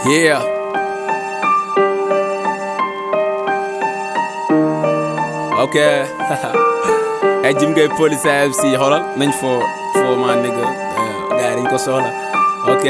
Yeah. ok ay Jim Gueye police AFC xoolal nañ foo foo maa nigga gars yi dañ ko soxla ok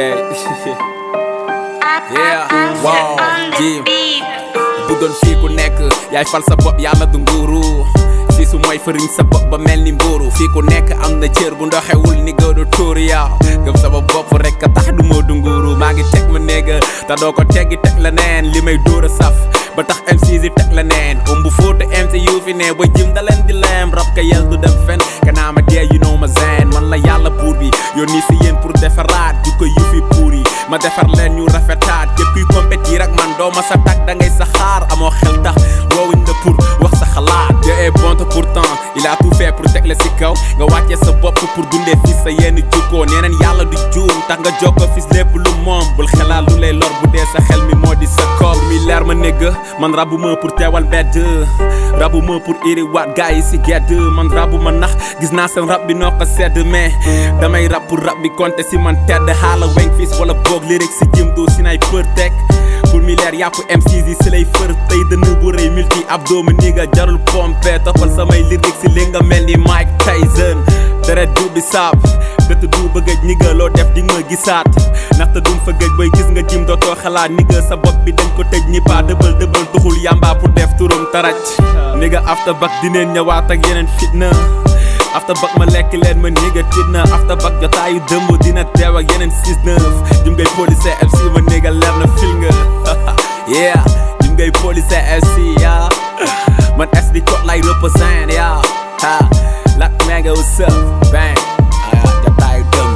yeah wow Jim bu doon fii ku nekk yaay fal sa bopp yàlla du nguuru fii su mooy fëriñ sa bopp ba mel ni mbuuru fii ku nekk am na cër bu ndoxewul ni nga du tuuri yaa gëm sama bopp rek a tax du moo du nguuru maa ngi teg ma négga te doo ko teggi teg la neen li may dóor a saf ba tax MC yi teg la neen um bu fóotu MC yu fi ne ba jim da leen di leem rab ka yel du dem fen kanaa ma dee you know ma zen man la yàlla buur bi yónni si yéen pour defaraat ju ko yu fi puur yi ma defar leen ñu rafetaat képp kuy compétir ak man doo ma sa tag da ngay sa xaar amoo xel tax woowuñ la pour wax sa xalaat Dieu est bon te pourtant il a tout fait pour teg la si kaw nga wàccee sa bopp pour dundee fii sa yenn jukkoo neeneen yàlla du juum tax nga jokko fis lépp lu moom bul xelaat lu lay lor bu dee sa xel mi moo di sa koor mi leer ma négg man rabu ma pour teewal mbedd rabu ma pour iri waat gars yi si gedd man rabu ma nax gis naa seen rab bi noo ko sedd mais damay rab pour rab bi compter si man tedd xaala weng fis wala boog lyrics si jëm doo si nay për teg pour mi leer yàpp MCs yi si lay fër tey dënn bu rëy multi abdo ma nii nga jarul pompe toppal samay lyrics si li nga mel ni Mike Tyson deret du bi saab dëtt du bëggëj ni nga loo def di nga gisaat ndaxte dum fa gëj booy gis nga jim dootoo xalaat ni nga sa bopp bi dañ ko tëj ñi paa dëbal dëbal tuxul yamba pour def turam taraj ni nga after back dineen ñëwaat ak yeneen fitna after back ma lekk leen ma néega tiit na after back jotaayu dëmb dina teew ak yeneen 6-9 Jim Gueye police FC ma néega leer na fil nga yeah Jim Gueye police FC yeah man SD code lay represent yeah ha lak mega what's up bang ah jotaayu dëmb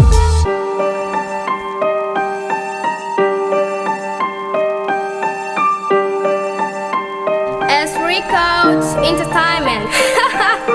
S Records Entertainment.